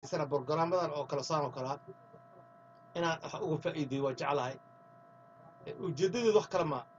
isana borogaraamadan oo kale saan oo kalea inaan wax uga faa'iideeyo waa jeclahay Eh, ujeeddadeedu wax kale maa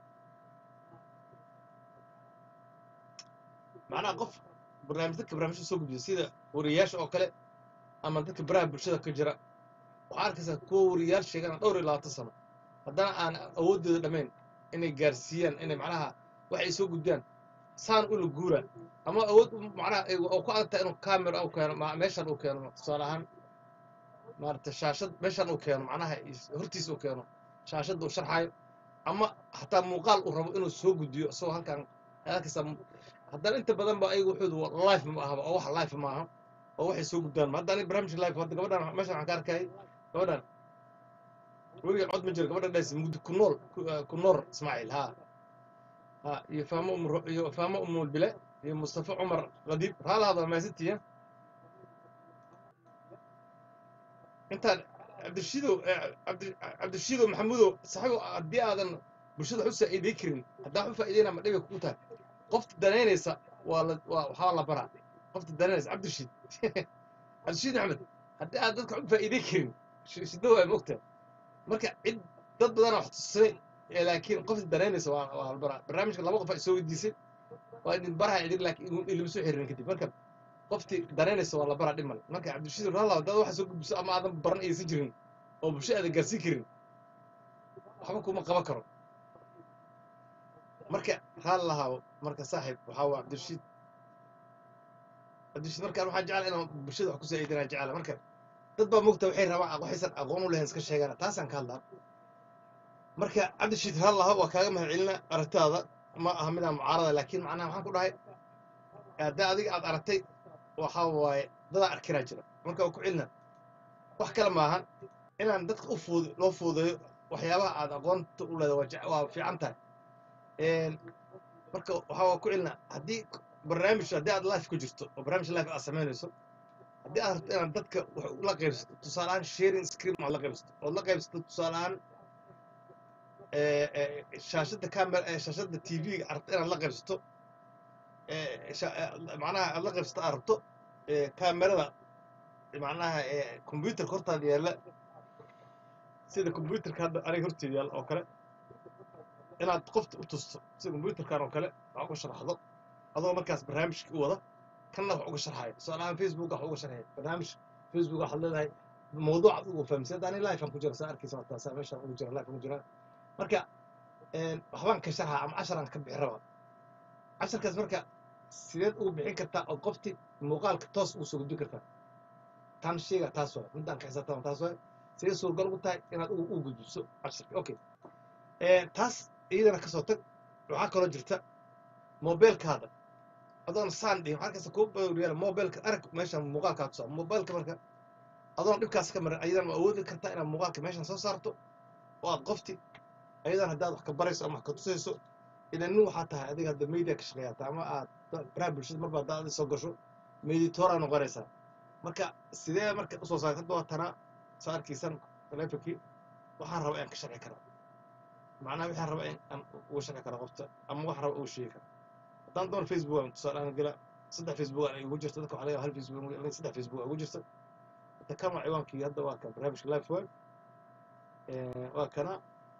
macnaha qof barnaamij dadka barnaamijka soo gudbiya sida wariyayaasha oo kale ama dadka baraha bulshada ka jira waxaa arkaysaa kuwa wariyayaal sheegana dhowr iyo labaatan sano haddana aan awoodooda dhammayn inay gaarsiiyaan inay macnaha wax ay soo gudbiyaan saan ula guura ama awood u- macnaha ay- oo ku adagtahay inuu camera u keeno ma- meeshan uu keeno tusaale ahaan maarata shaashad meeshan uu keeno macnaha is- hortiisa uu keeno shaashadda uu sharxayo ama hataa muuqaal uu rabo inuu soo gudbiyo isagoo halkan halkasta haddana inta badan ba ayagu wuxuu life ma ahaba oo wax life ma aha oo waxay soo gudbaan ma hadda aniga barnaamijka life hadda gabadhan meeshan waxaan ka arkayay gabadhan weliga cod ma jiro gabadhan dhaysa mugdi ku nool ku- eh, ku noor ismaaciil ha ha iyo faamo umro iyo faamo umul bile iyo mustafa cumar qadiib raalahaada maasitiya intaan cabdishiidow eh, cabdi- cabdishiidow maxamudow saxiibo haddii aadan bulshada wax u saa'iiday karin haddaa wax u faa'iidayna ma dhibi kugu tahay qofta danaynaysa waa la waa waxaa la baraa qofta danaynaysa cabdishiid cabdishiid axmed haddii aad dadka wax u faa'iiday karin shi- shiddo waa mogtahay marka cid dad badan wax tusay ee laakiin qofta danaynaysa waa waa la baraa barnaamijka laba qof ay soo weydiisay waa idin baraha idin laakiin ilma soo xiriirin kadib marka qoftii danaynaysa waa la baraa dhib male marka cabdishiid ralla dad waxa soo gudbiso ama aadan baran aysan jirin oo bulsho aadan gaarsiin karin waxba kuma qaban karo marka raal lahaa marka saaxiib waxaa waa cabdirashiid cabdirashiid markaan waxaan jeclaa inaan bulshada wax ku saaidinaan jecla marka dad baa mogta waxay rabaan waxaysan aqoon u lahayn iska sheegaan taasaan ka hadlaa marka cabdirashiid raal lahaa waa kaaga mahad celina aragtaada ma aha midaan mucaarada laakiin macnaha waxaan ku dhahay haddaa adiga aad aragtay waxaa waaye dadaa arkiraa jira marka waa ku celina wax kale maahan inaan dadka u fuud loo fuudeeyo waxyaabaha aad aqoonta u leedahay waa jec- waa fiican tahay Een, marka waxaa waa ku celina haddii barnaamij haddii aad life ku jirto oo barnaamij life aad samaynayso haddii aad rabto inaad dadka wax la qaybsato tusaale ahaan sharing screen aad la qaybsato ood la qaybsato tusaale ahaan ee, ee, shaashadda camera ee shaashadda tv-ga aad rabto inaad la qaybsato ee, sha- ee, macnaha aad la qaybsato aad rabto ee, kaamerada macnaha ee, computerka hortaada yaalla sida computerka hadda aniga horteeda yaalla oo kale inaad qofta u tusto sida computerkan oo kale wax uga sharaxdo adoo markaas barnaamijkii u wada kanna wax uga sharxayo tusaale ahaan facebook wax uga sharxaya barnaamij facebook waxaad leedahay mawduuc aad ugu fahamsay hadda ani life aan ku jira saa arkaysa waa taasaa meeshaan ugu jira life ugu jira marka een, waxbaan ka sharxa ama casharaan ka bixi rabaa casharkaas marka sideed ugu bixin kartaa oo qofti muuqaalka toos ugu soo gudbin kartaa tan sheega taas waay midaan ka xisaabtama taas waay sidee suuragal ugu tahay inaad ugu ugu gudbiso casharka okay Ee, taas iyadana kasoo tag waxaa kaloo jirta mobilkaada adoon saan dhihin waxaa kasta kuu bawriyaal mobilka arag meeshan muuqaalkaa tusaa mobilka marka adoon dhibkaas ka marin ayadan waa awoodi kartaa inaad muuqaalka meeshan soo saarto oo aad qofti ayadan haddaad wax ka barayso ama wax ka tusayso idan nin waxaa tahay adiga hadda media ka shaqeeyaata ama aad baraha bulshada marba haddaad adi soo gasho meditoraa noqonaysaa marka sidee marka usoo saarta hadda waa tanaa saa arkaysan taleefonkii waxaan rabaa inaan ka sharci karaa macnaha waxaan rabaa in aan uga sharci karo qofta ama wax raba uga sheegi karo haddaan doon facebook aan tusaale aan gala saddex facebook aan igu jirto dadka waxaa laga yaabaa hal facebook aniga saddex facebook aan igu jirto hadda kan waa ciwaankii hadda waa kan barnaamijka life way waa kana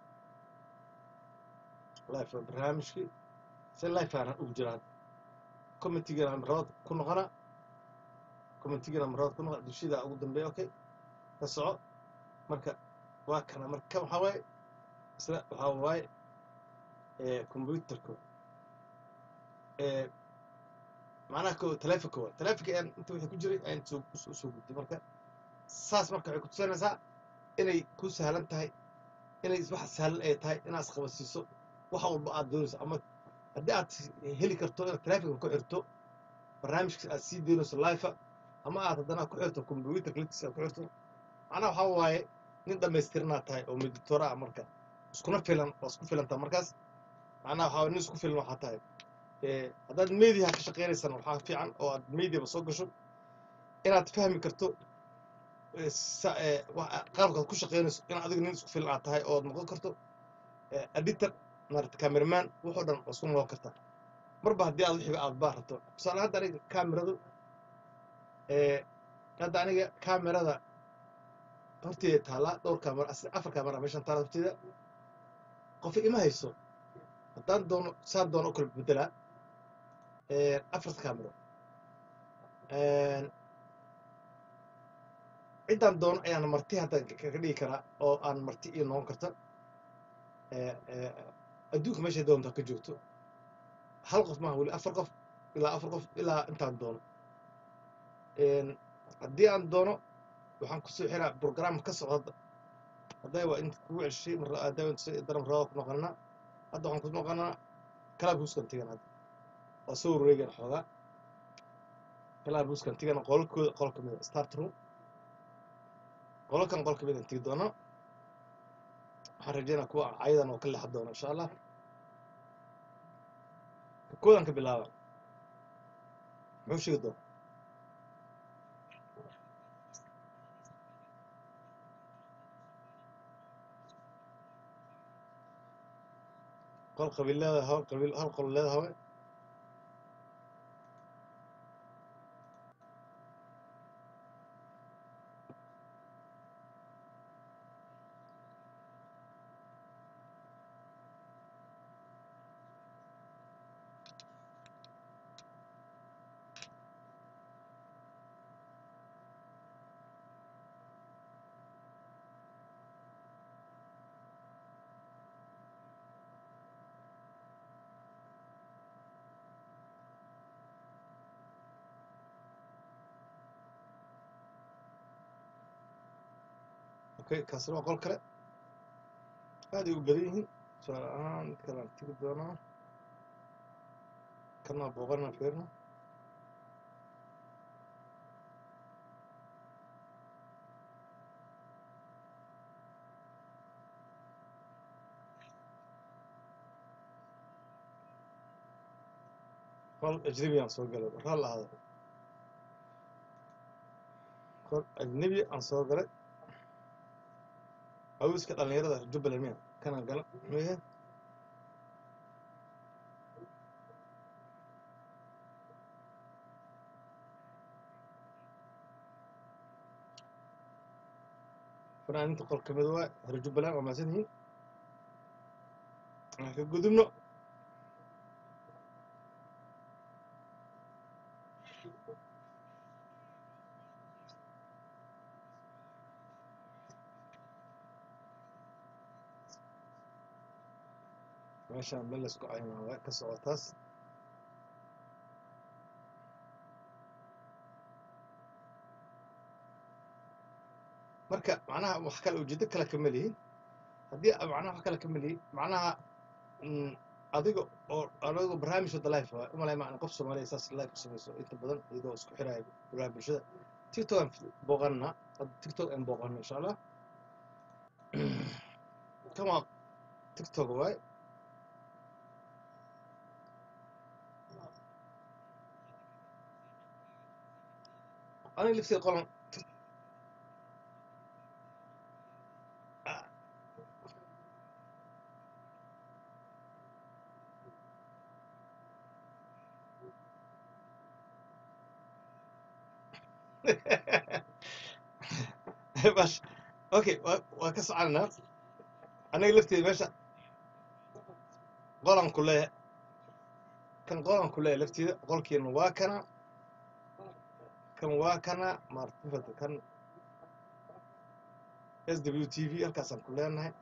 life waa barnaamijkii se life aan ugu jiraa commentigana marabad ku noqona commentigana marabad ku noqona dushida ugu dambeeya okay ka soco marka waa kana marka kan waxaa waaye isla waxaa waaye computerka ee macnaha ko taleefonka waay taleefonka aan inta wixii ku jiray ayaan soo soo soo gudbay marka saas marka waxay ku tusinaysaa inay ku sahlan tahay inay wax sahlan ay tahay inaad isqabadsiiso wax walba aad doonayso ama haddii aad heli karto inaad taleefonka ku xirto barnaamijka aad sii doonayso life ama aad haddana ku xirto computerka laftiisa aad ku xirto macnaha waxaa waaye nin dhammaystirnaa tahay oo meditora ah marka iskuna filan waa isku filantaa markaas macnaha waxaa nin isku filan waxaa tahay ee haddaad mediaha ka shaqaynaysana waxaa fiican oo aad mediaba soo gasho inaad fahmi karto ee sa- ee wa- qaabkaad ku shaqaynayso in adiga nin isku filan aad tahay oo aad noqon karto ee editor maarata cameraman wuxuu dhan waa isku noqon kartaa marba haddii aad wixiba aad baa rabto tusaale hadda aniga kameradu ee hadda aniga kamerada horteeda taallaa dhowr kamera as- afar kamera meeshan taalla horteeda qof ima hayso haddaan doono saan doono u kala bedelaa afarta kamero ciddaan doono ayaan marti hadda kaga dhigi karaa oo aan marti iyo noqon karta Eh, eh, adduunka meeshay doonto ha ka joogto hal qof maaha weli afar qof ilaa afar qof ilaa intaan doono Een, haddii aan doono waxaan kusoo xiraa program ka socda hadda hadday waa inta kugu ceshay mar hadday waa inta daran rabaa ku noqonaa hadda waxaan ku noqonaa kalaab huuskan tigan hadda waa soo wareegan xoogaa kalaab huuskan tigan qolkooda qol kamid a start room qolkan qol kamid aan tigi doonaa waxaan rajeynaa kuwa cayadan oo ka leexan doona insha allah koodan ka bilaaba muxuu sheegi doona qol qabiil leedahay hal qabiil hal qol leedahay okay kaasina waa qol kale aad ay u badan yihiin tusaale ahaan mid kale aan tigi doonaa kan waa booqanaa fiirna qol ajnabi aan soo galay raal ahaada qol ajnabi aan soo galay hawska dhalinyarada jubbaland miya kana gala miya fanaaninta qol kamid waa reer jubbaland waa mahadsan yihiin aan ka gudubno meeshaan meel laysku caynaa waa ka socotaas marka macnaha wax kale ujeedo kale kama lihin haddii a- macnaha wax kale kama lihin macnaha mm, adiga oo anigo barnaamij wada life waa umalay ma qof soomaaliya saas life samayso inta badan iyadoo isku xiraya baraha bulshada tiktok aan booqanna hadda tiktok aan booqanna insha allah kan waa tiktok waay aniga lifteeda qolan bash okay waa waa ka soconaa aniga lafteeda meesha qolan ku leeyahay kan qolan ku leeyahay lafteeda qolkiina waa kana kan waa kana maartifada kan s w t v halkaasaan ku leenahay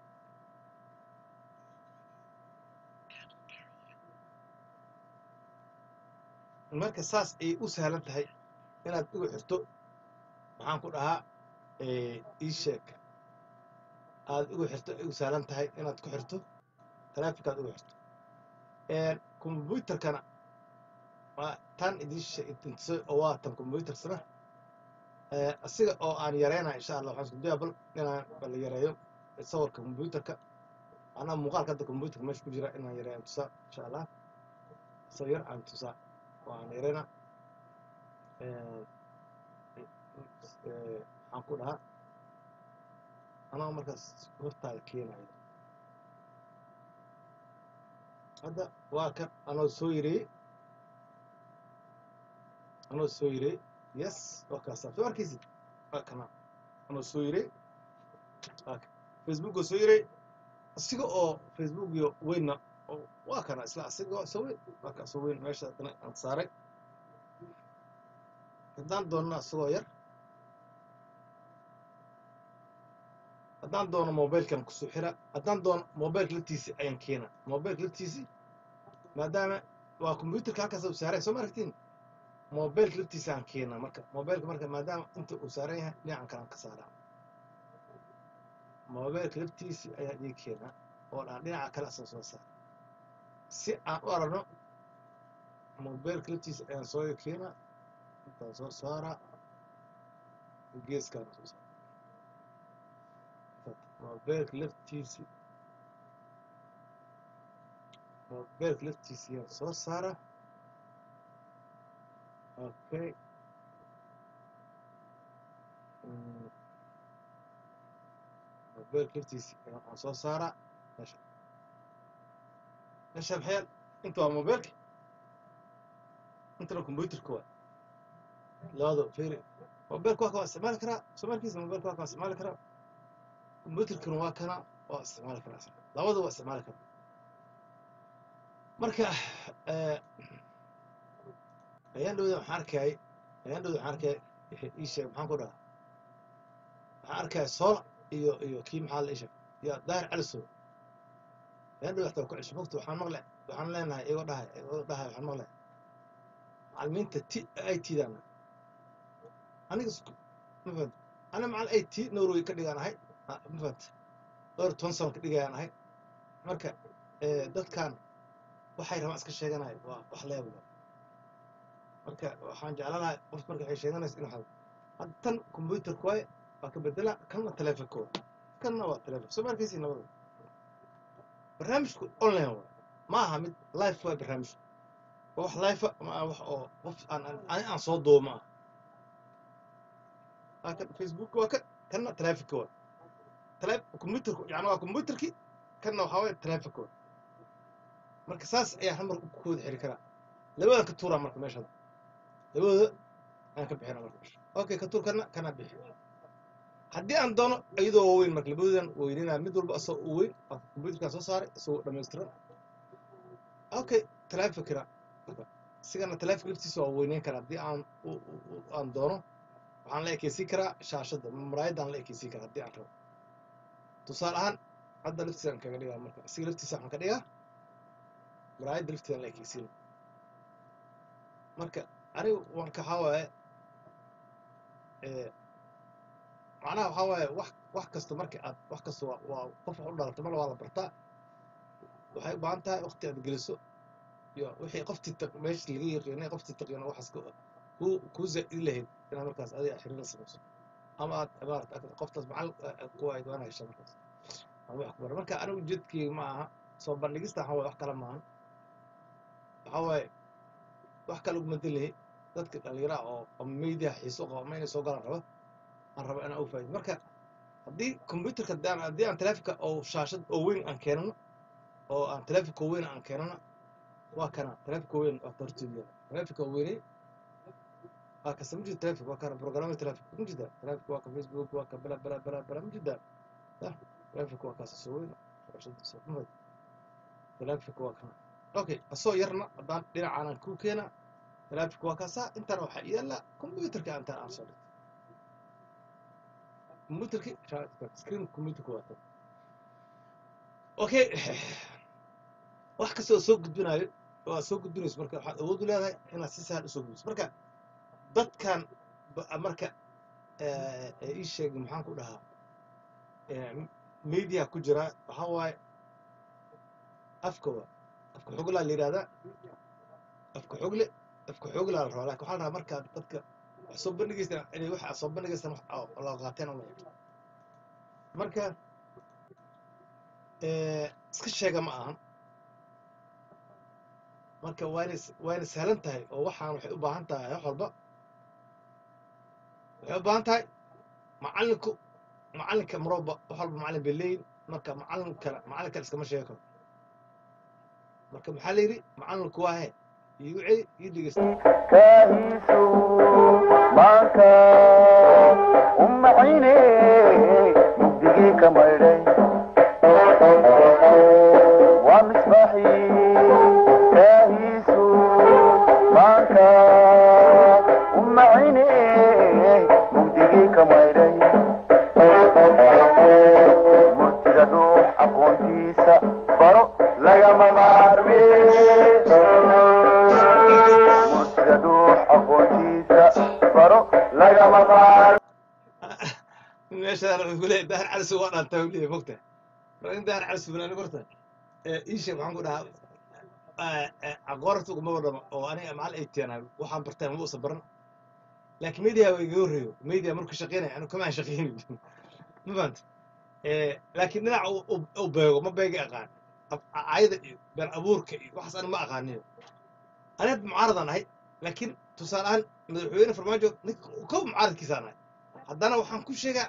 marka saas ay u sahlan tahay inaad igu xirto maxaan ku dhahaa ii sheeg aad igu xirto ay u sahlan tahay inaad ku xirto taleefonkaad igu xirto kombyutarkana waa tan idin sheegtay oo waa tan kombyutarsana asiga oo aan yareyna insha allah waxaan isku dayaa bal inaan bal yareeyo sawirka kombyutarka anaa muuqaalka hadda kombyutarka meesha ku jira inaan yareeyo tusaa insha allah sawir aan tusaa oo aan yareyna waxaan ku dhahaa anaa markaas hortaada keenayo hadda waa kan anoo soo yareeyey anoo soo yareeyey yes waa kaasa soo arkaysid waa kana anuu soo yiray waa ka- facebook oo soo yiray asiga oo facebook iyo weynna oo waa kana isla asiga soo weyn waa ka soo weyn meesha haddana aan saaray haddaan doonno asagoo yar haddaan doono mobilkan kusoo xira haddaan doono mobilka laftiisi ayaan keena mobilka laftiisi maadaama waa computerka halkaas uu saaray soo ma aragtiin mobilka laftiisa aan keena marka mobilka marka maadaama inta uu saaran yahay dhinacan kalaan ka saaraa mobilka laftiisi ayaan ii keenaa oo aan dhinaca kale asan soo saara si aan u aragno mobilka laftiisa ayaan soo keenaa intaan soo saaraa geeskaan soo saara mobilka laftiisi mobilka laftiisi ayaan soo saara okay Mm, mobilka laftiisi ayaan waxaan soo saaraa meesha meesha maxay inta waa mobilka intana computerka waa labada fiiri mobilka waa kan waa isticmaali karaa soo markiisa mobilka waa kan waa isticmaali karaa computerkana waa kana waa isticmaali karaa isna. labada waa isticmaali karaa marka eh, ayaan dhowda waxaan arkayay ayaan dhowda waxaan arkayay wixii ii sheeg maxaan ku dhahaa waxaan arkaya soola iyo iyo kii maxaa la ii sheeg iyo daahir calisow ayaan dhowda xataa ku cesho mogta waxaan maqlay waxaan leenahay iyagoo dhahay iyagoo dhahay waxaan maqlay macalimiinta t i t daan aniga isku ma fahanta ana macal i t norway ka dhigaan ahay Ah, ma fahanta dhowr toban sano ka dhigayaan ahay marka eh, dadkan waxay rabaan iska sheeganaya waa wax leebel marka waxaan jeclanahay qof marka waxay sheeganaysa inuu hado hadda tan computerka waaye waa ka bedela kanna telefonka waa kanna waa telefon soo ma arkaysi labada barnaamijku online waa ma aha mid life waa barnaamijku waa wax life ma aha wax oo qof aan aan ani aan soo duubo ma aha waa kan facebook waa kan kanna telefonka waa tele computerku yani waa computerki kanna waxaa waaye telefonka waa marka saas ayaa hal mar ku wada xiri karaa labadan ka tuuraa marka meesha labadooda ayaan ka bixina marka meesha okay ka tuur kana kana bixi haddii aan doono iyadoo waaweyn marka labadoodan weynina mid walba asagoo u weyn waa computerkaan soo saaray isagoo dhammaystiran okay telefonkina sigana telefonka laftiisa waa weyneyn karaa haddii aan u- u- u- aan doono waxaan la ekeysiin karaa shaashadda muraayadaan la ekeysiin karaa haddii aan rabo tusaale ahaan hadda laftiisa aan kaga dhigaa marka siga laftiisa waxaan ka dhigaa muraayadda laftiisa la ekeysiin marka anigu wanka waxaa waaye eh, macnaha waxaa waaye wax wax kasta marka aad wax kasta waa waa qof wax u dhalato mar waa la bartaa waxay u baahan tahay waqti aad geliso iyo wixii qoftii taq meesha laga yaqiinay qoftii taqiino waxaas ku ku ku zaa'idi lahayd inaad markaas adiga xiriir la samayso ama aad maarata aad qoftaas macal ku ay doona hesha markaas ama wax ku bara marka anigu ujeedkeyga ma aha soo bandhigista waxaa waaye wax kale maahan waxaa waaye wax kale uguma delahi dadka dhalinyaraha oo oo media xiiso qaba ama inay soo galaan raba aan raba inaan u faa'iido marka haddii computerka haddii aan haddii aan telefonka oo shaashad oo weyn aan keenano oo aan telefonka weyn aan keenano waa kana telefonka weyn waa hortooda telefonka weynay waa kasta ma jirto telefonka waa kana programme telefonka ma jirta telefonka waa ka facebook waa ka bala bala bala bala ma jirta ya telefonka waa kaasa soo weyn shaashadiisa ma fahad telefonka waa kana okay asoo yarna haddaan dhinacaan aan ku keena telefonka waa kaasaa intana waxaa yaala computerka intaan aan soo dhigto computerki screen computerka waa tan okay wax kasta oo soo gudbinayo waa soo gudbinayso marka waxaad awood u leedahay inaad si sahal usoo gudbiso marka dadkan ba- marka eh, ee ii sheegay maxaan ku dhahaa eh, media ku jira waxaa waaye afka waa afka xoglaa la yidhahdaa afka xogle afka xoglaa la rabaa laakiin waxaa la rabaa markaad dadka wax soo bandhigaysaan inay wax aad soo bandhigaysaan wax oo la qaateen uma eg marka eh, iska sheega ma ahan marka waana waana sahlan tahay oo waxaan waxay u baahan tahay wax walba waxay u baahan tahay macallinku macallinka marwalba wax walba macallin bay leeyihin marka macallin kale macallin kale iskama sheegi karo marka maxaa la yidhi macallinku waa he iigu celi ii dhegeysta kaahiisu maanka u macayne mugdigii ka maydhay waa misbaaxii kaahiisu maanka u macayne mugdigii ka maydhay murtida dhuux aqoontiisa baro lagama maarmi murtida dhuux aqoontiisa baro lagama maarmi meeshaan wuxuu ku leeyahay dahar calis waa dhaantaa uu leeyahay mogta marka in dahar calis fulaan horta iisheeg waxaan ku dhahaa aqoorta uguma wadhamo oo aniga macal ay teenahay waxaan bartaan ma usan baran laakiin media waa iga horreeyo media markuu shaqeynaya anu kamaan shaqeynin ma fahanta laakiin dhinaca u- u- u beego ma beegi aqaan Af- ayada iyo been abuurka iyo waxaas aniga ma aqaaniyo aniga mucaaradan ahay laakiin tusaale ahaan madaxweyne farmaajo ninka kow mucaaradkiisaan ahay haddana waxaan ku sheegaa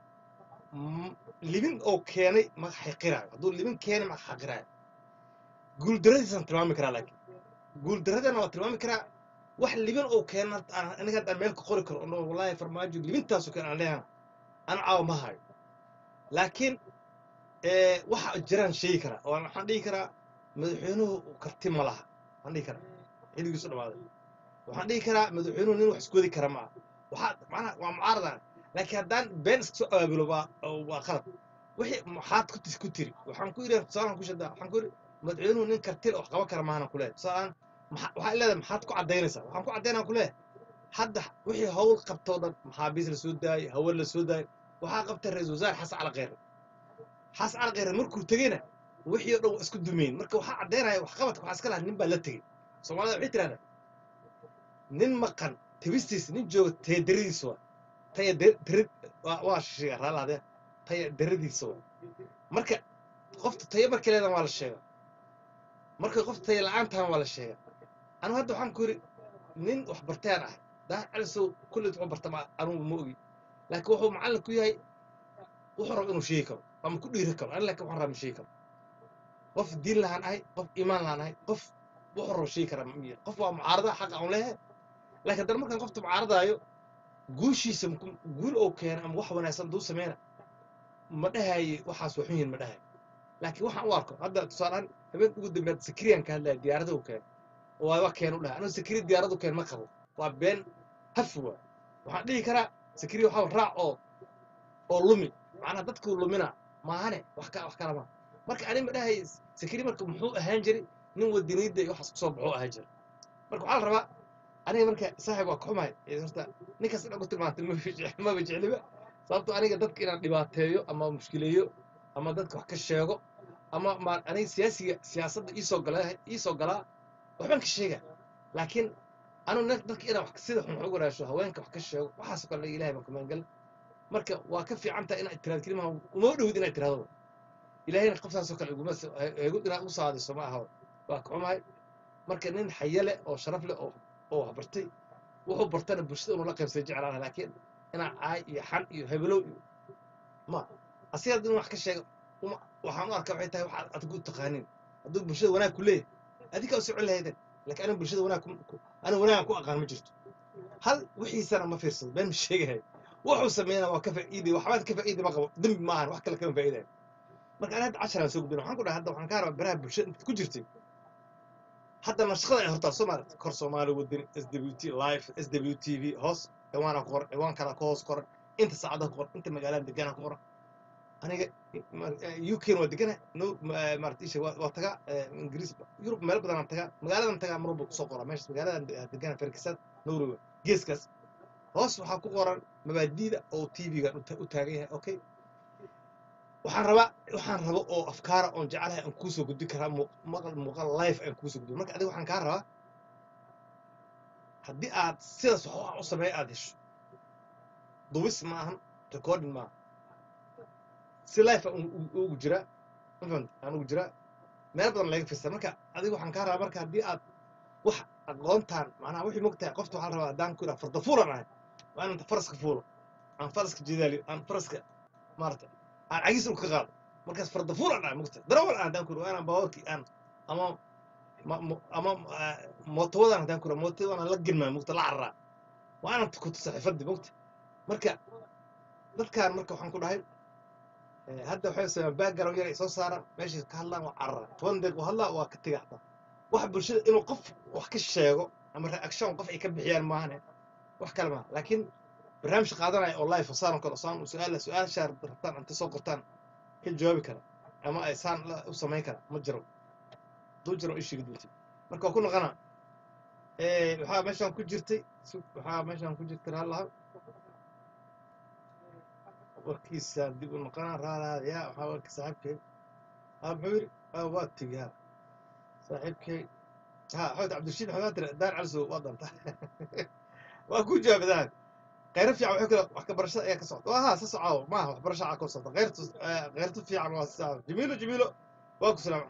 m- libin oo keenay ma xaqiraayo hadduu libin keenay ma xaqiraayo guuldaradiisaan tilmaami karaa laakiin guuldaradana waa tilmaami karaa wax libin oo keena aan- aniga haddaan meel ka qori karo ono wallaahi farmaajo libintaasu keen aan leeyahay ana caawa ma hayo laakiin eh, waxa jiraan sheegi karaa oo waxaan dhihi karaa madaxweynuhu karti ma laha waxaan dhihi karaa xilligiisu dhamaaday waxaan dhihi karaa madaxweynuhu nin wax isgoodi kara ma aha waxaa macnaha waa mucaaradan laakiin haddaan been iska soo abaabulo waa waa qalad wixii maxaad ku tis ku tiri waxaan ku yidhi tusaalaan ku shadaa waxaan ku yidhi madaxweynuhu nin kartil wax qaban kara maahana ku leeyahay tusaalaan maxa- waxaa leedahay maxaad ku caddaynaysaa waxaan ku caddaynaa ku leeyahay hadda wixii hawl qabtoo dhan maxaabiis la soo daayay haween la soo daayay waxaa qabtay ra-iisul wasaare xasan cali kheyre xasan cali kheyre markuu tegeyna wixii oo dhan waa isku dumeyn marka waxaa caddaynaya waxqabadka waxaa iska lahaa nin baa la tegey soomaalida waxay tirahdaa nin maqan tabistiisa nin jooga tayadaridiisa waa taya darid waa waa shisheeya raalahdee taya daradiisa waa marka qofta tayo markay leedahan waa la sheegaa marka qofta taya la-aan tahan waa la sheegaa anigu hadda waxaan ku yidhi nin wax bartayaan ahay daahir calisow kulli wuxuu barta ma anugu ma ogi laakiin wuxuu macallin ku yahay wuxuu rabo inuu sheegi karo ama ku dhiiri karo ani laakiin waxaan raba ma sheegi karo qof diin lahaan ahay qof iimaan lahaan ahay qof wuxuu rabo sheegi karaa ma miya qof waa mucaarada xaqa aan leeyahay laakiin haddana markaan qofta mucaaradaayo guushiisa maku- guul oo keena ama wax wanaagsan duu sameyna ma dhahaye waxaas waxun yihin ma dhahaye laakiin waxaan u arko hadda tusaalehaan habeen ugu dambeed sakiriyaan ka hadlaya diyaarada u keena oo waa keenu dhahay anigu sakiri diyaaradu keen ma qabo waa been hafi waa waxaan dhihi karaa sakiri waxaa raac oo oo lumi macnaha dadkuu lumina maahane wax ka wax kala ma marka ani ma dhahay sakiri marka muxuu ahaan jiray nin wadaniidda iyo waxaas kusoo baxuu ahaan jiray marka waxaa la rabaa aniga marka saaxib waa ka xumahay ee horta ninkaas inaan ku tilmaantay maba jec- maba jecliba sababto aniga dadka inaan dhibaateeyo ama mushkileeyo ama dadka wax ka sheego ama ma aniga siyaasiga siyaasadda iisoo gala iisoo galaa waxbaan ka sheega laakiin anu dadka inaan wax sida xun wax ugu raasho haweenka wax ka sheego waxaasoo kale ilahay baan kumaan gal marka waa ka fiican tahay inaad tiraad kelimaha uma dhowid inaad tiraado ilahayna qoftaasoo kale iguma s- ha- igu inaad u saadiso ma aha waa ka xumahay marka nin xaye leh oo sharaf leh oo oo wax bartay wuxuu bartana bulshada inuu la qaybsay jeclaan laakiin inaa caay iyo xan iyo hebelow iyo ma asiga haddii wax ka sheega uma waxaan u arkaa waxay tahay waxaad adigu u taqaanin hadduu bulshada wanaag ku leeyahay adigaa u socon lahaydeen laakiin aniga bulshada wanaag ku- ku- aniga wanaagan ku aqaan ma jirto hal wixiisana ma fiirsado been ma sheegahay wuxuu sameynaa waa ka faa'iiday waxbaad ka faa'iiday ma qabo dembi maahan wax kale kama faa'iidayo marka ani hadda casharaan soo gudbina waxaan ku dhahay hadda waxaan ka rabaa baraha bulshada intaad ku jirtay hadda nashaqada ay hortaa soo maaragtay kor soomaali wadani s w t live s w t v hoos ciwaana ku qoran ciwaan kala ka hoos qoran inta saacada ku qoran inta magaalada degana ku qoran aniga u k waa degana no maarata isha waa waa tagaa eh, ingiriis yurub meel badan aan tagaa magaaladan tagaa mar walba kusoo qoraa meesha magaaladan de- degana ferkisaad norway geeskaas hoos waxaa ku qoran mabaadiida oo tv-ga u taagan yahay okay waxaan rabaa waxaan rabo oo afkaara oon jecelahay aan kuusoo gudbin karaa muu- maqal muuqaal live aan kuusoo gudbin marka adiga waxaan kaa rabaa haddii aad sidaas wax wax u sameeya aad hesho dubis ma ahan recording maaha si life aan u- u- ugu jiraa mafahant aan ugu jiraa meel badan laga fista marka adiga waxaan kaa rabaa marka haddii aad wax aqoontaan macnaha wixii mogtahay qofta waxaa la rabaa haddaan ku idhaha farda fuulan ahay waa inaan faraska fuulo aan faraska jidaaliyo aan faraska maarata aan cagiis dhulka ka qaado markaas farda fuulan ahay mogtahay darawal aan haddaan ku idhaha waa inaan baawarkii aan ama ma mo- ama ah, mootowadan haddaan kura mootowadan la gelmaa mugta la cararaa waa inaan ku tusa xifaddi mugta marka dadkan marka waxaan ku dhahay eh, hadda waxay sameeyaan background yar ay soo saaraan meeshay ka hadlaan waa carara toban deeq u hadlaa waa ka tega xataa waxa bulshada inuu qof wax ka sheego ama reaction qof ay ka bixiyaan maahane wax kale maaha laakiin barnaamij qaadanaya oo live saan oo kale saan u su-aal su-aashaa rabtaan inta soo qortaan ka jawaabi kara ama ay saan la- u samayn kara ma jiro duu jiro ishii gudbitay marka waa ku noqona waxaa meeshaan ku jirtay su- waxaa meeshaan ku jirtay raalaha warkiisa dib u noqona raalaadaya waxaa warki saaxiibkay ها محوري ها واتي ها صاحبك ها حوت عبد الرشيد حماد دار على سوق وضن واكو جاب ذاك غير في عم حكي وحكي برشا يا كسوت وها سسعوا ما هو برشا على كسوت غير تس- آه، غير في عن واسع جميله جميله واكو سلام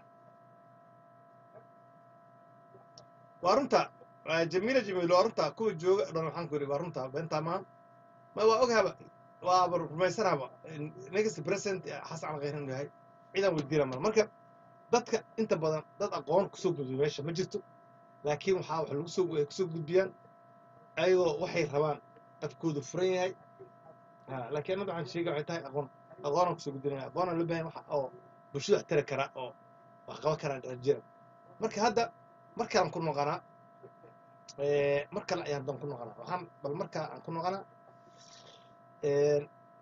وارنتا آه، جميله جميله وارنتا كو جوج دون waxaan ku yiri وارنتا بنتا ما ما waa ogahaba waa rumaysanaba next president xasan al khayran yahay ciidan weydiina mar marka dadka inta badan dad aqoon kusoo gudbiya meesha ma jirto laakiin waxaa wax lagu soo ay kusoo gudbiyaan ayagoo waxay rabaan afkoodu furan yahay Ha, laakiin annaga waxaan sheegay waxay tahay aqoon aqoonaan kusoo gudbinaya aqoonaan loo baahan waxa oo bulshada wax tari kara oo wax qaban karaa jira marka hadda markaan ku noqonaa eh, mar kale ayaan dan ku noqonaa waxaan bal markaa aan ku noqonaa eh,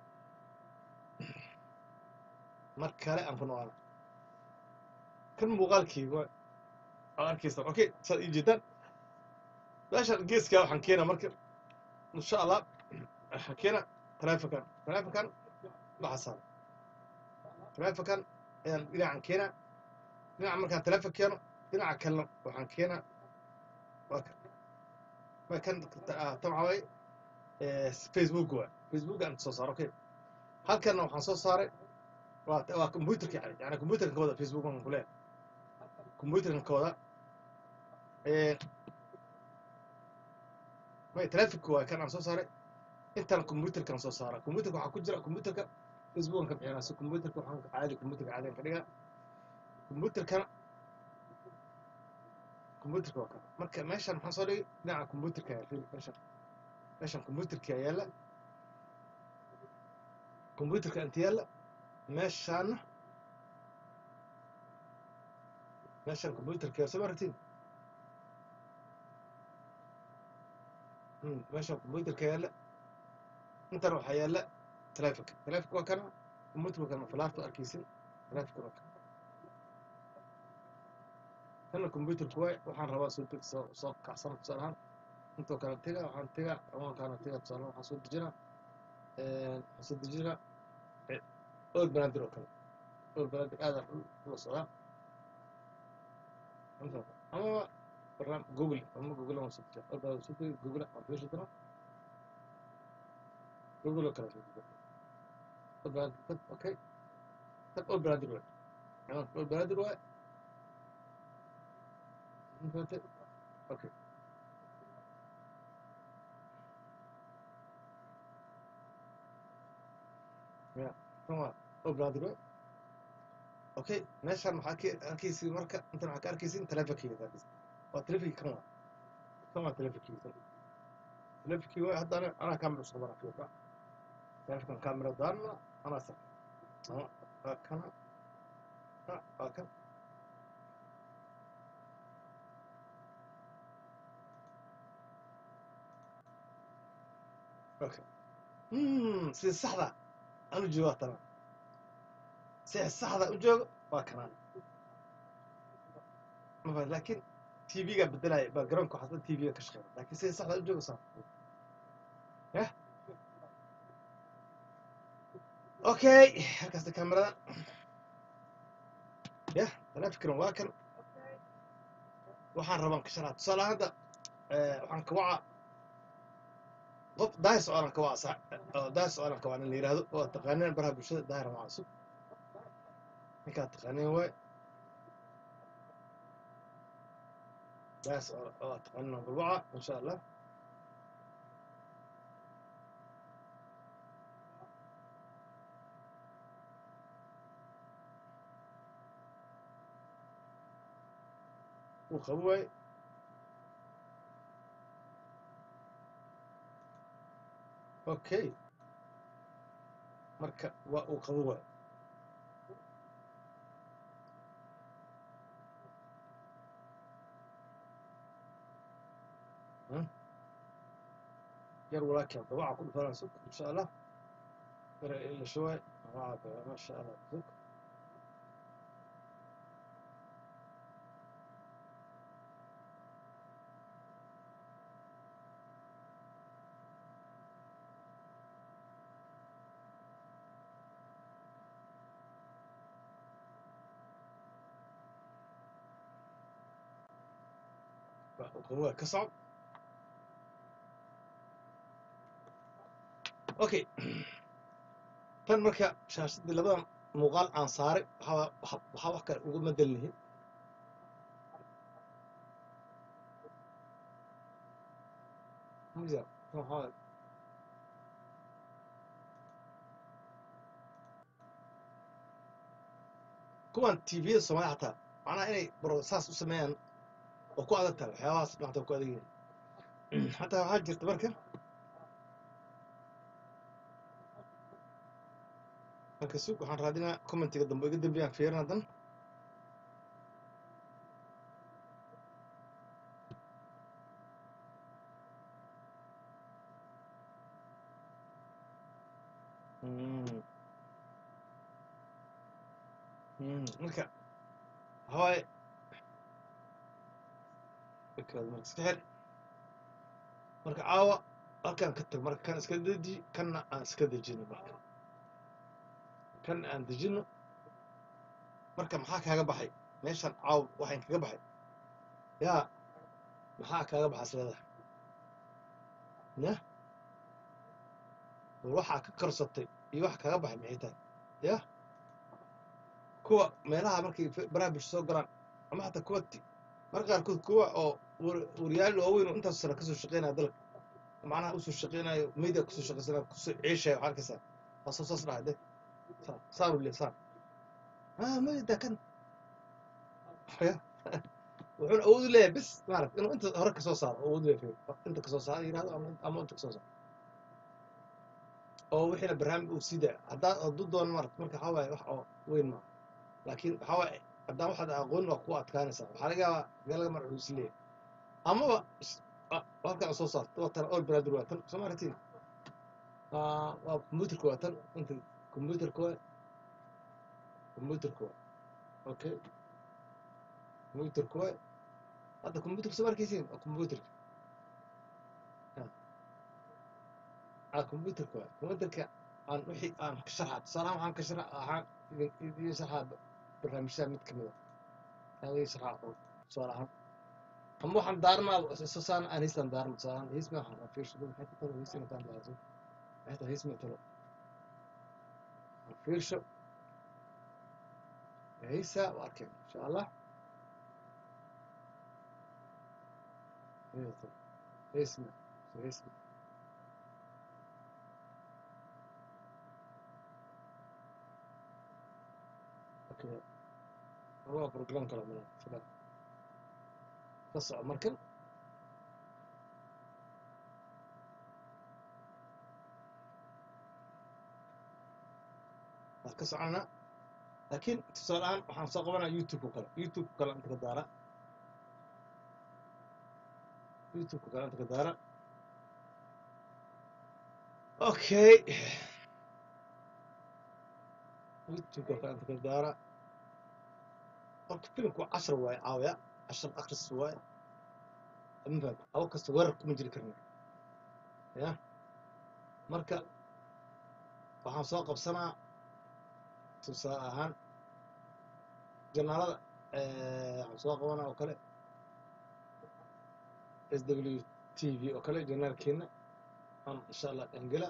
mar kale aan ku noqonaa kan muuqaalkii waa aad arkaysa okay saad ii jeedaan meeshan geeskaa waxaan keenaa marka insha allah waxaan keenaa taleefonkan taleefonkan waxaa saaran taleefonkan ayaan dhinacan keenaa dhinaca markaan taleefon keeno dhinaca kalena waxaan keenaa waa kan waa kan ah, tan waxaa waaye eh, facebook waa facebook aan soo saaro okay halkanna waxaan soo saaray waa waa computerka yani yani computerka kooda facebook aan kuleeyahay computerka kooda eh, may taleefonka waa kan aan soo saaray intaan computerkan soo saara computerka waxaa ku jira computerka facebookan ka bixinaa si computerka waxaan caadi computerka caadiyan ka dhigaa computerkana computerka waa kan marka meeshan maxaan soo dhigay dhinaca computerka ayaa fili meeshan meeshan computerka ayaa yaalla computerka inta yaalla meeshaana meeshan computerka soo maragtiin Hmm, meeshan computerka yaalla intan waxaa yaalla taleefonka taleefonka waa kana computerka kana falaarta arkaysin taleefonka waa kana kana computerka waay waxaan rabaa soo deg soo soo kacsan tusaale ahaan intoo kale tega waxaan tega amoonkaana tega tusaale ahaan waxaan soo dejinaa waxaan soo dejinaa ool banaadir oo kale ool banaadir aadaan ula socdaa Inta- ama barnaam google ama google aan soo dejiyaa ool banaadir soo degi google aan fiirsan doonaa google oo kale soo dejiyaa ool banaadir tag okay tag ool banaadir waay ciwaanka ool banaadir waay Inta- okay ya kan waa ool banaadir waay okay meeshaan waxaa ka arkaysi marka intan waxaa ka arkaysin taleefonkeyga ka arkaysin waa taleefonkii kan waa kan waa taleefonkeyga kan taleefonkii waa hadda ana- anaa kaamira usoo mara fiirka taleefonkan kaamira daana anaa sa ama waa kana ah, waa kan okay Hmm, sida saxda aan u joogo waa tanaa sida saxda u joogo waa kanaan mafahad laakiin tv-ga bedelaya backgroundka waxaa dhan tv-ga ka shaqeeya laakiin sida saxda u joogo saa yah okay halkaasta kamerada yah taleefonkan waa kan waxaan rabaan ka sharaa tusaale ahaan hadda eh, waxaan ka wacaa qof daahir socdaalan ka waca sa oo daahir socdaalan ka waca nin la yidhaahdo oo taqaaneen baraha bulshada daahir waa cusub ninkaa taqaaneen waay daahir socdaal oo taqaaneen waa balwaca insha allah uu qabo waaye okay marka waa uu qabo waaye Hmm? yar walaakin dabaca ku dhufanaa sug insha allah yara ila shuwaay dabaca baa masha allah sug waa uu qabo waaye ka soco okay tan marka shaashadii labadan muuqaal aan saaray waxaa waxa- waxaa wax kale uga madelnihin Musa, waxaa kuwan tvda soomaalida xataa macnaha inay baro saas u sameeyaan oo ku adag tahay waxyaabahaas maanta ku adag yihiin xataa waxaa jirta marka marka sug waxaan raadinaa commentiga dambe iga dambeyaan fiirin haddan Mm. Mm, marka waxawaaye markaad marka iska xir marka caawa halkaan ka tag marka kan iska deji kanna aan iska dejino marka kan aan dejino marka maxaa kaaga baxay meeshan caawa waxaan kaga baxay yaa maxaa kaaga baxa isleedahay ya war waxaa ka karsatay iyo wax kaaga baxay maxay tahay ya kuwa meelaha markay f- baraha bulsho soo galaan ama xataa kuwa ti- marka qaarkood kuwa oo war- waryaal waaweyn oo intaas sano kasoo shaqeynaya dalka macnaha usoo shaqeynayo media kusoo shaqeysanaya kusoo ceeshaya waxaa arkaysaa waa soo saas dhahay de saa saan u le saan ah media kan ya wuxuuna awood u leeyahay bis maarata inuu inta hore kasoo saaro awood u leeyahay inta kasoo saaro yirahdo ama ama inta kasoo saaro oo wixiina barnaamij uu sii daayo haddaa hadduu doono maarata marka waxaa waaye wax oo weyn maaha laakiin waxaa waaye haddaan waxaad aqoonin waa ku adkaanaysaa waxaa laga yaabaa meel laga mar is leeyahay amaba is- a- halkan aad soo saarto waa tan all brother waa tan soo maaratiin waa computerka waa tan inta computerka waa computerka waa okay computerka waa hadda computerka soo arkaysiin waa computerka aa computerka waa computerka aan wixii aan ka sharxa tusaalahaan waxaan ka sharxa waxaan idin idin sharxaa barnaamijyada mid kamid a aan idin sharxaa oo tusaale ahaan ama waxaan daarnaa soo saan aan heystaan daarna tusaalahaan heys ma waxaan fiirsho dad maxay ku talo heys intaan daarso maxay tahay heys ma talo aan fiirsho heysa waa arkeen insha allah heys ma heys ma okay waa program kala mana sida ka soco markan waa ka soconaa laakiin tusaale ahaan waxaan soo qabanaa youtube kale youtube kale inta ka daara youtube kale inta ka daara okay youtube kale inta ka daara horta filimku cashar waaye caawaya cashar akris waaye mafaham awo kasta weerar kuma jiri karna ya marka waxaan soo qabsanaa tusaale ahaan janaalada waxaan soo qabanaa oo kale s w t v oo kale janaalkeena aan insha allah dhangela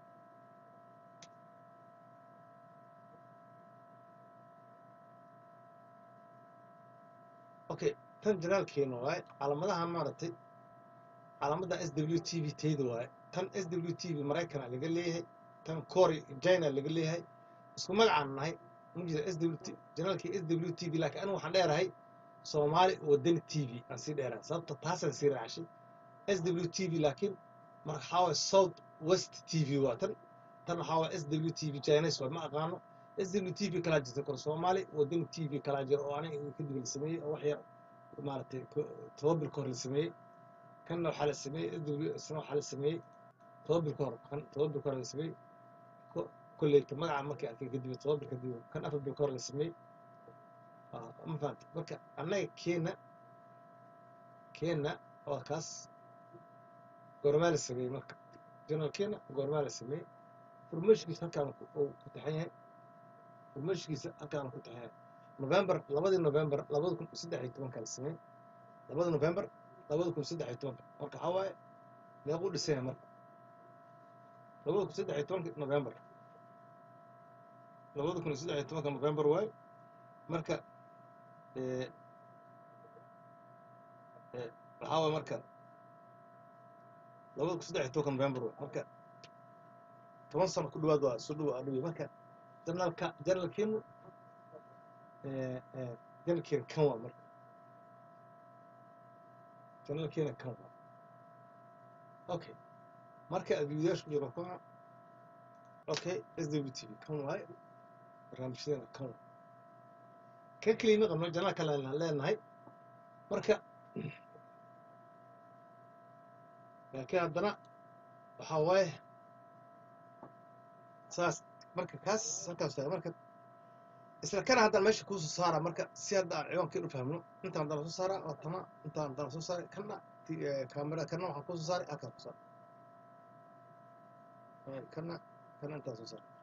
okay tan janaalkeena waaye calaamadahan maaragtay calaamadda s w t v tayda waaye tan s w t v maraykana laga leeyahay tan cory china laga leeyahay isku magacaan nahay mujida s w t janaalkii s w t v laakiin anigu waxaan dheerahay soomaali wadani t v aan sii dheeraa sababta taasaan sii raacashay s w t v laakiin marka waxaa waye south west t v waa tan tan waxaa waye s w t v chinese waa ma aqaano s w t v kalaa jirta kor soomaali wadani t v kalaa jira oo aniga kadib la sameeyey oo wax yar maaragtay ko- todoba bil ka hor la sameeyey kanna waxaa la sameeyey s w isna waxaa la sameeyey todoba bil ka hor kan todoba bil ka hor la sameeyey ko- kolleyta magaca markii arkay kadib todoba bil kadib kan afar bil ka hor la sameeyey Ah, ma fahamtay marka annaga keena keena waa kaas goormaa la sameeyey marka general keena goormaa la sameeyey furmashkiisa halkaan ku- uu ku taxan yahay furmashkiisa halkaan ku taxan yahay november labadii november labada kun saddex iyo tobanka la sameeyey labada november labada kun saddex iyo tobanka marka waxaa waaye meequu dhisan yahay marka labada kun saddex iyo tobanka november labada kun saddex iyo tobanka november waaye marka eh, eh, waxaa waaye marka labada kun saddex iyo tobanka november waaye marka toban sano ku dhawaad waa soo dhawa adhiwi marka janalka janalkeenu janalkeena kan waa marka janalkeena kan waa okay marka adduunyaasha ku jiro kuna okay s w t v kan waaye barnaamijyadeena kan waa kan keliya ma qabno janal kale aan leenahay marka laakiin haddana waxaa waaye saas marka kaas halkaas tahay marka isla kana haddana meesha kuusoo saara marka si hadda aan ciwaankii u fahmno intaan haddana soo saara waa tama intaan haddana soo saaray kana kaamera kana waxaan kuusoo saaray halkaan ku saara Eh, kana kana intaan soo saaray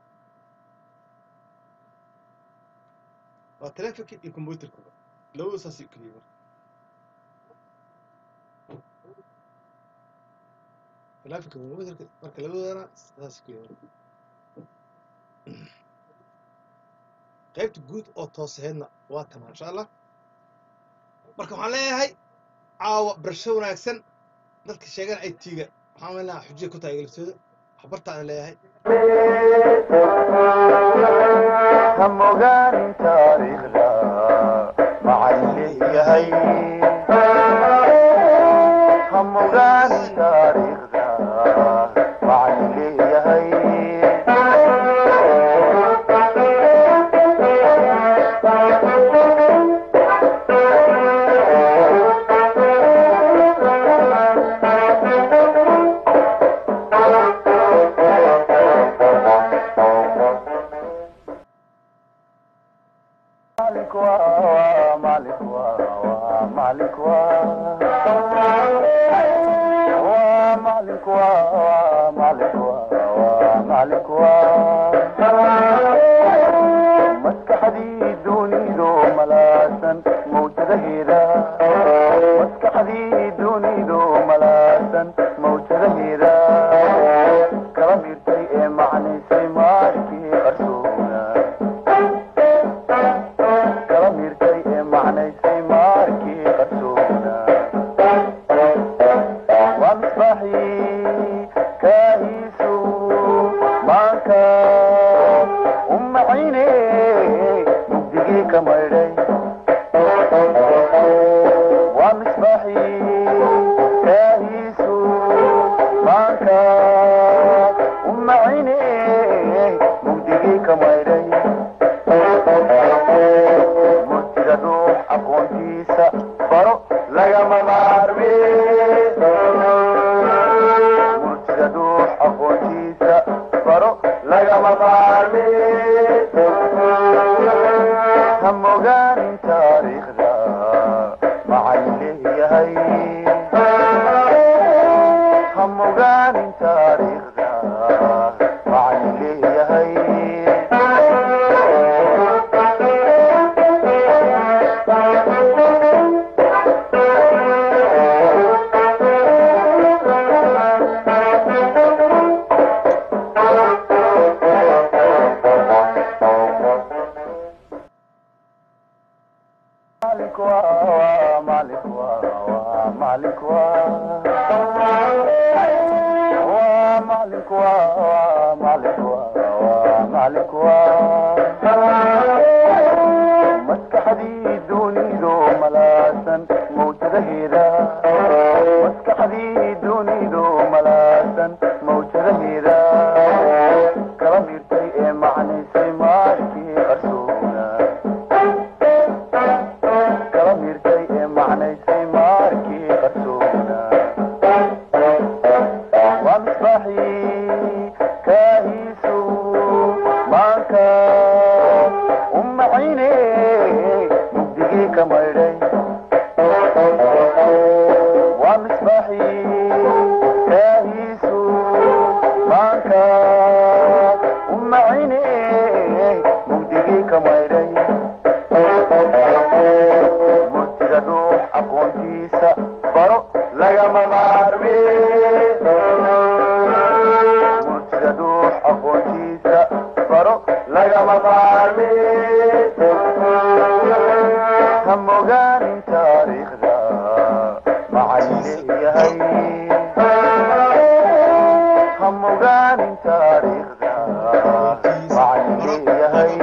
waa telefonka iyo computerka labadu saasay u keliya marka telefonka iyo computerka marka labadoodana saasay u keliya marka qaybta guud oo toosaheedna waa tama insha allah marka waxaan leeyahay caawa barasho wanaagsan dadka sheegana ay tiiga waxaan weynaha xujiya ku tahay galiftooda waxbartaan leeyahay هم وقال تاريخنا مع اللي هي هم وقال تاريخنا مع اللي هي مالك وا مالك وا مالك وا مالك وا مالك وا مالك وا مسك حديد ونيدو ملاسا موجة هيدا مسك حديد ونيدو ملاسا موجة هيدا كرميرتي معني سيماركي أرسونا kalamirtay ee macnaysay maarkii qarsoona waa misbaaxii kaahiisu maanka u macayne mugdigii ka maydhay waa misbaaxii kaahiisu maanka u macayne mugdigii ka maydhay murtida dhuux aqoontiisa baro lagama maarme murtida dhuux aqoontiisa baro lagama maarme ha mogaanin taariikhda macay leeyahay ha mogaanin taariikhda macay leeyahay مالك وا مالك وا مالك وا مالك وا مالك وا مالك وا مسك حديد ونيدو macnaysay maarkii qarsoona kala miirtay ee macnaysay maarkii qarsoona waa misbaaxii kaahiisu maanka u macayne mugdigii ka maydhay waa misbaaxii kaahiisu maanka u macayne mugdigii ka maydhay murtida dhuux aqoontiisa baro lagama maarme murtida dhuux aqoontiisa baro lagama maarme ha mogaanin taariikhda macallin leeyahay ha mogaanin taariikhda macallin leeyahay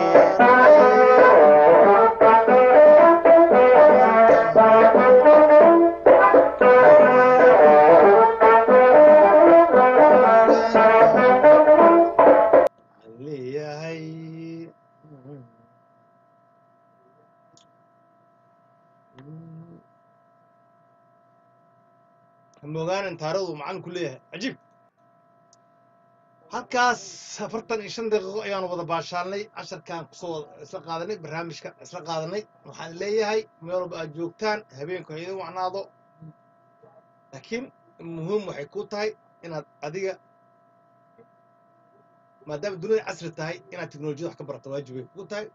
Waxaan leeyahay hamogaanin taarikhdu macalin ku leeyahay cajiib halkaas afartan iyo shan daqiiqo ayaanu wada baashaalnay casharkaan kusoo wada isla qaadanay barnaamijka isla qaadanay waxaan leeyahay meel walba aad joogtaan habeenku ha idin wacnaado laakiin muhiim waxay ku tahay inaad adiga maadaama dunida casri tahay inaad teknolojiyada wax ka barato waajib bay kugu tahay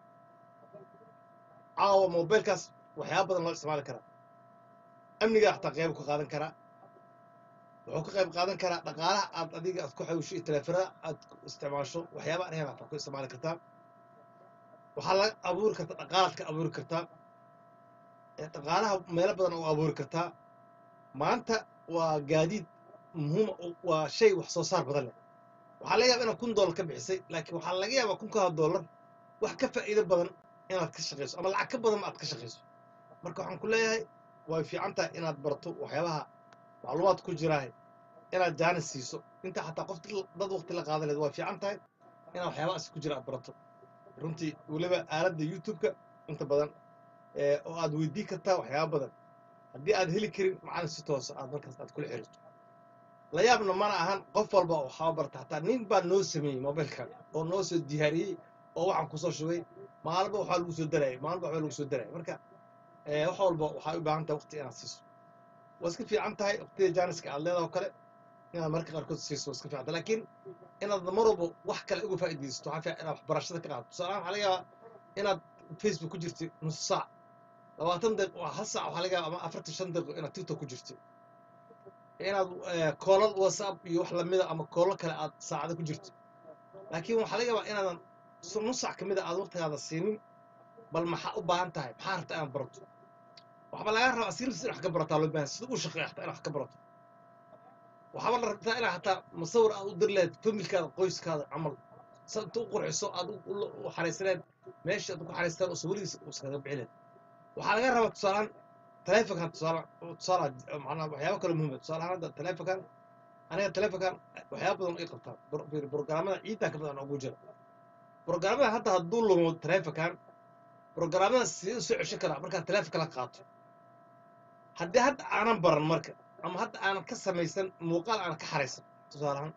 caawa mobilkaas waxyaaba badan loo isticmaali karaa amniga xataa qeyb ka qaadan karaa wuxuu ka qayb qaadan karaa dhaqaalaha aad adiga aad ku xawisho iyo taleefanada aad ku isticmaasho waxyaaba aan xataa ku isticmaali kartaa waxaa laga abuuri kartaa dhaqaalaad ka abuuri kartaa ee dhaqaalaha meelo badan u abuuri kartaa maanta waa gaadiid muhiima waa shay wax soo saar badan leh waxaa laga yaaba inaad kun doolar ka bixisay laakiin waxaa laga yaabaa kunkaa doolar wax ka faa'iido badan inaad ka shaqayso ama lacag ka badan aad ka shaqayso marka waxaan ku leeyahay way fiican tahay inaad barato waxyaabaha macluumaad ku jiraahe inaad jaanis siiso inta xataa qof dad waqti la qaadan leed waa fiican tahay inaad waxyaabahaas ku jira aad barato runtii weliba aaladda youtube-ka inta badan ee oo aad weydii kartaa waxyaaba badan haddii aad heli karin macalin si toosa aad markaas aad kula xiriirto la yaabna mana ahan qof walba waxaa barta hataa nin baa noo sameeyey mobilkan oo noo soo diyaariyey oo waxaan kusoo shubay maalinba waxaa lagu soo darayay maalinba waxbaa lagu soo darayay marka ee, wax walba waxay u baahan tahay waqti inaad siiso waa iska fiican tahay waqtida jaaniska aad leedahay oo kale inaad marka qaarkood siiso waa iska fiican tahay laakiin inaad mar walba wax kale uga faa'iidaysato waxaa fiican inaad waxbarashada ka qaadato tusaale ahaan waxaa laga yaabaa inaad facebook ku jirtay nus saac labaatan daqiiq waa hal saac waxaa laga yaabaa ama afartan shan daqiiqo inaad tiktok ku jirtay inaad eh, koolal whatsapp iyo wax lamida ama koolal kale aad saacada ku jirto laakiin waxaa laga yaabaa inaadan s- nus saac ka mid a aad waqtigaada siinin bal maxaa u baahan tahay maxaa rabta inaad barato waxba laga rabaa sirfis in wax ka barataa loo baahan sida u shaqeeya xataa in wax ka barato waxaaba la rabtaa inaad xataa musawir aad u diri lahayd familkaada qoyskaada camal sa inta u qurxiso aad u- u u xaraysaneed meesha aad ku xaraystaan oo sawirihiisa uskaga bixi lahayd waxaa laga rabaa tusaalaan taleefonkan tusaale tusaale macnaa waxyaabo kale muhiim ah tusaale ahaan hadda taleefonkan aniga taleefonkan waxyaabo badan ay qabtaan Bro- fiiri, programmada ciidan ka badan ugu jira programmada hadda hadduu lumo taleefonkan programmada sidee u soo ceshan karaa markaad taleefonka la qaato haddii hadda aanan baran marka ama hadda aanan ka samaysan muuqaal aanan ka xaraysan tusaale ahaan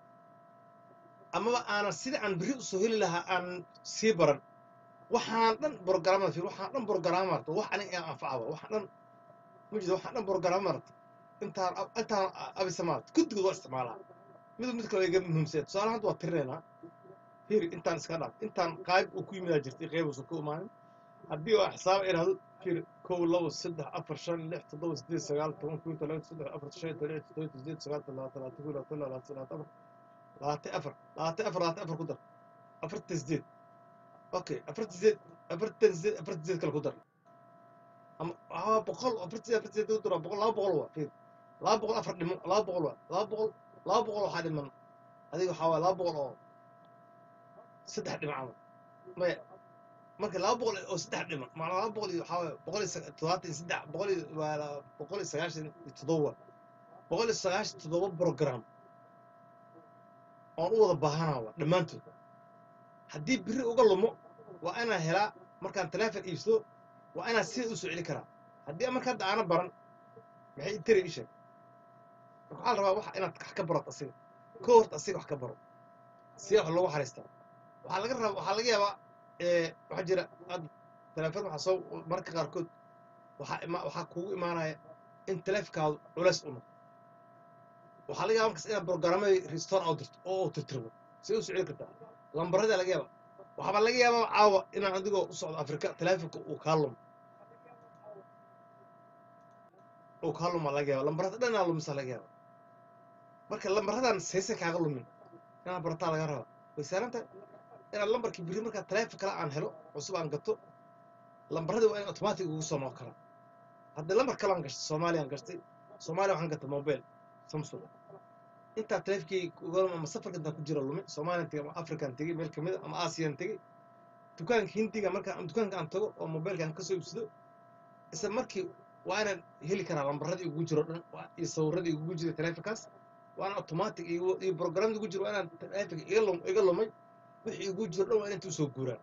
amaba aanan sida aan berri usoo heli lahaa aanan sii baran waxaan dhan programmada fiir waxaan dhan programma marta wax aniga aan anfacaba waxaan dhan ma jiro waxaan dhan programma marta intaan ab- intaan abisa maarta guddigood waa isticmaalaa mid mid kale iga muhiimsan tusaale hadda waa tirinaynaa fiiri intaan iska dhaaf intaan qaayb uu ku yimidaa jirtay qayb uusan ku imaanin haddii oo xisaab idhaahdo fiiri kow labo saddex afar shan lix toddoba sideed sagaal toban kow toban saddex afar shan toban lix toddoba sideed sagaal labaatan labaatan kow labaatan laba labaatan labaatan afar labaatan afar labaatan afar labaatan afar ku dar afartan sideed okay afartan sideed afartan sideed afartan sideed kale ku dar ama aa boqol afartan sideed afartan sideed ku dar waa boqol laba boqol waa fiiri laba boqol afar dhimo laba boqol waa laba boqol laba boqol waxaa dhiman adiga waxaa waaya laba boqol oo saddex dhimacama maya marka laba boqol oo saddex dhiman maanaa laba boqol iyo waxaa waaya boqol iyo saga- toddobaatan iyo saddex boqol iyo waa la- boqol iyo sagaashan iyo toddoba boqol iyo sagaashan iyo toddoba program oon u wada baahanaa waa dhammaantood haddii biri uga lumo waa inaan helaa markaan teleefon iibsado waa inaan sida u soo celi karaa haddii marka hadda aana baran maxay itari ii sheeg marka waxaa la rabaa waxa inaad wax ka barato asiga ko horta asiga wax ka baro siya wax loogu xariistaa waxaa laga rabaa waxaa laga yaabaa ee waxaa jira ad teleefon waxaa soo marka qaarkood waxaa ima waxaa kugu imaanaya in teleefonkaadu culays u noqdo waxaa laga yaaba markas inaad programmadii restore oo dirto oo uu tirtirmo si u socon kartaa lambarada laga yaaba waxaaba laga yaabaa caawa inaan adigoo u socdo afrika teleefonka uu kaa lumo uu kaa luma laga yaaba lambarada dhan inaa lumisa laga yaaba marka lambaradan saysan kaaga lumin inaad barataa laga rabaa way saaran tahay inaad lambarkii biri markaa teleefon kale aan helo cusub aan gato lambaradii waa in automatic ugu soo noqon karaa haddii lambar kale aan gashtay soomaaliya aan gashtay soomaaliya waxaan gatay mobile samsung intaa teleefonkii ugalum ama safarka intaan ku jira lumin soomaaliyan tegey ama african tegey meel kamid a ama aasiyan tegey dukaanka hindiga markaan dukaanka aan tago oo mobilkaan kasoo iibsado isla markii waa inaan heli karaa lambaradii ugu jiro dhan waa- iyo sawiradii ugu jira teleefonkaas waa inaan automatic iyo iyo programmadii ugu jiro waa inaan teleefonka iga lum iga lumay wixii ugu jiro dhan waa inaan inta usoo guuraan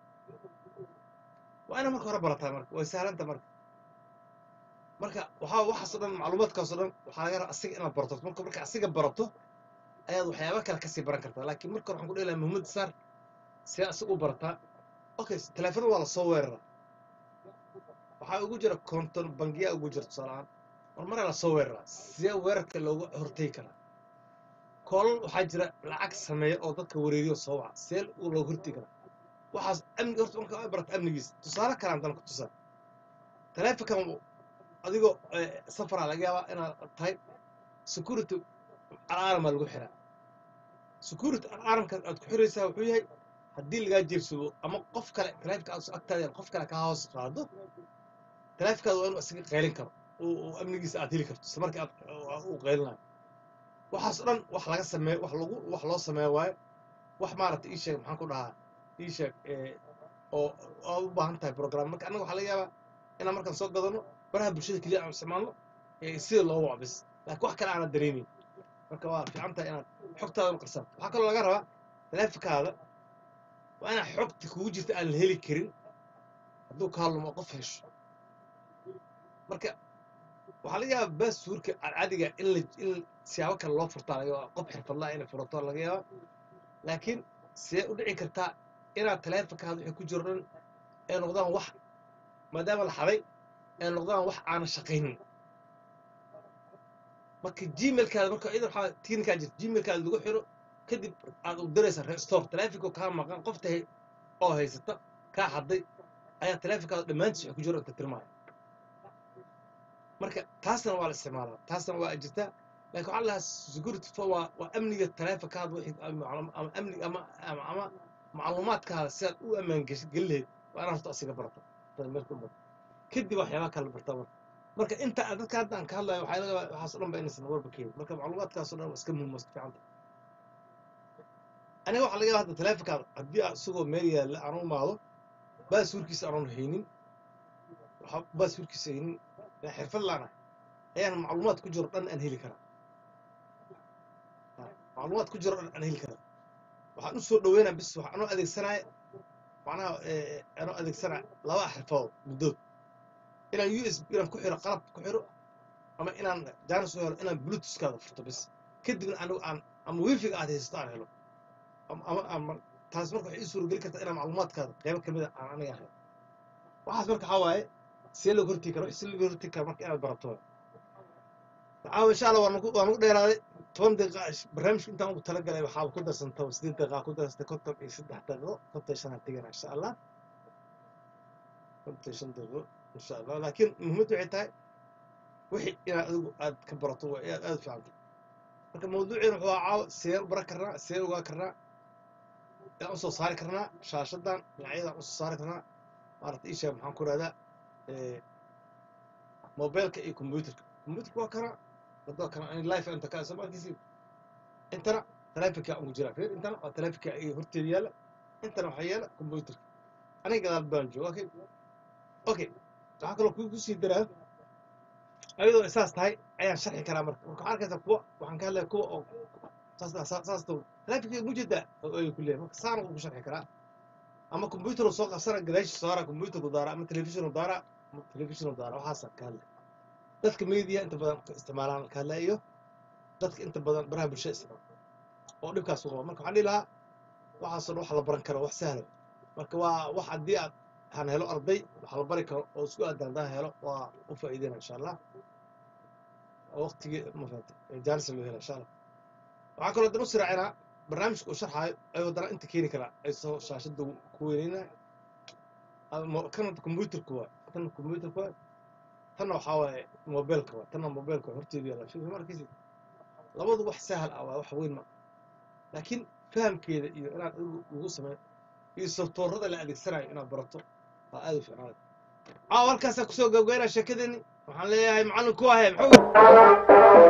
waa inaan marka hore barataa marka way sahlanta marka marka waxaa waxaasoo dhan macluumaadkaasoo dhan waxaa laga rabaa asiga inaad barato marka marka asiga barato ayaad waxyaaba kale kasii baran kartaa laakiin marka hore waxaan ku dhihi lahaa muhiimada saar see asiga u barataa okay teleefon waa lasoo weeraraa waxaa ugu jira konton bangiyaa ugu jira tusaalahaan mar maraa lasoo weeraraa see weerarka looga hortegi karaa koolal waxaa jira lacag sameeya oo dadka wareeriyo soo waca see looga hortegi karaa waxaas amniga horta marka ay barata amnigiisa tusaale kale aan dana ku tusaa teleefonkan adigoo eh, safaraa laga yaabaa inaad tahay security alaamaa lagu xiraa security alaaramka aad ku xiraysaa wuxuu yahay haddii lagaa jeebsado ama qof kale teleefonka aad soo agtaada qof kale kaa hoos qaado teleefonkaada waa inuu isaga qaylin karo oo oo amnigiisa aad heli karto isla markii aad uu qaylinayo waxaas o dhan wax laga sameeyo wax lagu wax loo sameeyo waaye wax maaragtay ii sheeg maxaan ku dhahaa ii sheeg eh, oo aad u baahan tahay program marka annaga waxaa laga yaabaa inaan markaan soo gadano baraha bulshada keliya aan isticmaalno ee sida loo waco bis laakiin wax kale aanad dareemin marka waa fiican tahay inaad xogtaada u qarsato waxaa kaloo laga rabaa teleefonkaada waa inaad xogta kugu jirta aan la heli karin hadduu kaa lumo qof hesho marka waxaa laga yaabaa baasuurka cadcadiga in la in siyaabo kale loo furtaa laga yaabaa qof xirfadlaa inay furato laga yaabaa laakiin see u dhici kartaa inaad teleefonkaada wixii ku jiro dhan ay noqdaan wax maadaama la xaday ay noqdaan wax aanan shaqaynin marka gmailkaada marka iyada waxaa tiinkaa jirta gmailkaada lagu xiro kadib aad u diraysaa restore teleefonka kaa maqan qofta hay- oo haysata kaa xaday ayaa teleefonkaada dhammaantiis wax ku jiro inta tirmaya marka taasna waa la isticmaalaa taasna waa jirtaa laakiin waxaa lahaa security fo waa waa amniga teleefonkaada wixii ama ama amni ama ama ama macluumaadkaada si aad u ammaan gesh- gelin lahayd waa inaad horta asiga barato marka u barato kadib waxyaabaa kale bartaa marka marka inta aan dadka hadda aan ka hadlayo waxaa laga yaabaa waxaas o dhan ba inaysan warba keenin marka macluumaadkaas o dhan waa iska muhiim waa iska fiican tahay aniga waxaa laga yaabaa hadda teleefonkaada haddii aad isagoo meel yaalla aan u imaado baasuurkiisa aanun haynin waxaa baasuurkiisa haynin yaa xirfad laanahay ayaan macluumaad ku jiro dhan aan heli karaa Ha, macluumaad ku jiro dhan aan heli karaa waxaan u soo dhaweynaa bis wax anoo adeegsanaya macnaha eh, anoo adeegsanaya laba xirfadood muddood inaan u s b inaan ku xiro qalab ku xiro ama inaan jaanis u helo inaan bluetoothkaada furto bis kadibna anigu aan ama wifiga aad haysato aan helo ama ama ama taas marka waxay ii suurageli kartaa inaan macluumaadkaada qaybo kamid a aan aniga helo waxaas marka waxaa waaye see looga hortegi kara si looga hortegi kara marka inaad barato waaye. caawa insha allah waan ku waan ku dheeraaday toban daqiiqa ish- barnaamijka intaan ugu talagalay waxaa ku darsanta sideed daqiiqa ku darsantay konton iyo saddex daqiiqo konton iyo shan aan tegana insha allah konton iyo shan daqiiqo insha allah laakiin muhiimaddu waxay tahay wixii inaad adigu aad ka barato waa aad aad u fiican tahay marka mawduuceena wuxuu ahaa caawa see u baran karnaa see ogaa karnaa yaan usoo saari karnaa shaashadan dhinacyadaan usoo saari karnaa maaragta isha maxaan ku rahdaa mobilka iyo computerka computerka waa kana wadada kana ani life inta ka soo markiisi intana telefonka ugu jira fiir intana waa telefonka iyo horteeda yaala intana waxaa yaala computerka aniga gadaal baan jooga okay okay waxaa kaloo ku kusii daraa ayadoo isaas tahay ayaan sharxi karaa marka marka waxaa arkaysaa kuwa waxaan ka hadlaya kuwa oo saas saas saas to laakiin mujada ay ku leeyahay marka saan uu ku sharxi karaa ama computer uu soo qabsana gadaashi saara computer ku daara ama television uu daara ama television uu daara waxaas ka hadlay dadka media inta badan ka isticmaalaan ka hadlay iyo dadka inta badan baraha bulshada isticmaala oo dhibkaas u qaba marka waxaan dhihi lahaa waxaasoo dhan wax la baran karo wax sahlo marka waa wax haddii aad han helo arday wax la bari karo oo isku aadaan haddaan helo waa u faa'iideyna insha allah oo waqtigii ma fahamtay jaalisa loo hela insha allah waxaa kaloo dan u siraacinaa barnaamijka uu sharxaayo ayuu haddana inta keeni karaa ay soo shaashadda ku weyneyna kana computerka waa tan computerka waa tanna waxaa waaye mobilka waa tanna mobilka waa horteedu yaalla fi markiisi labadu wax sahal ah waa wax weyn ma laakiin fahamkeeda iyo inaad adigu lagu sameeyo iyo softoorada la adeegsanayo inaad barato waa aad u fiicnaada caawa halkaasaa kusoo gabgaynaa sheekadeeni waxaan leeyahay macallin ku ahe muxuu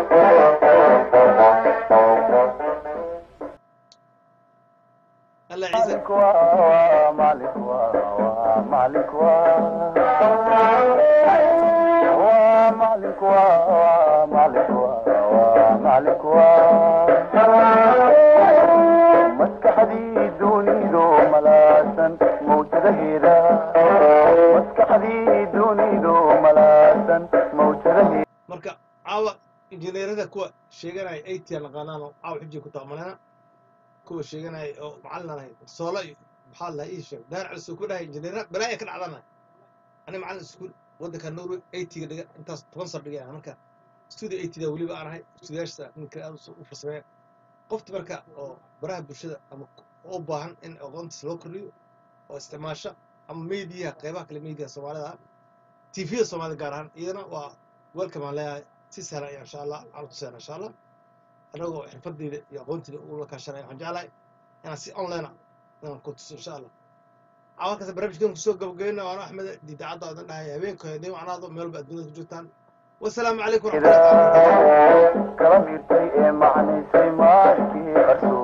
alla ciise مالك waa مالك waa مالك waa waa مالك waa مالك waa مالك waa maskaxdii dunidu malaasan mawjadaheeda maskaxdii dunidu malaasan mawjadaheeda marka caawa injineerada kuwa sheeganaya atn naqaanaan oo caawa xujii ku taamalena kuwa sheeganaya oo macallin aan ahayn soola iyo maxaa lahaa ii sheeg daar cali soo ku dhahay injineera balaaya ka dhacdana ani macallin iskuul waddanka norway atga dhiga intaas toban sar dhigay ah marka studio atda weliba aan ahay studiyaasha ninka aad u farsameeya qofta marka oo baraha bulshada ama u baahan in aqoontiis loo kordhiyo oo isticmaasha ama mediaha qeybaha kale mediaha soomaalida ah tvda soomaalida gaar ahaan iyadana waa welcome aan leeyahay si sahlan ayaa insha allah aan tuseen insha allah anagoo xirfadeyda iyo aqoonteyda ula kaashanaya waxaan jeclahay inaan si online ah inaan ku tuso insha allah caawalkaas barnaamijkan kusoo gabagabeyna waana axmed diidacadda odan dhahay habeenka hadii wacnaado meel walba adduunyada ku jirtaan wasalaamu calaykum waraxmatullahi taala wabarakatuh kala miirtay ee macnaysay maalkii qarsoon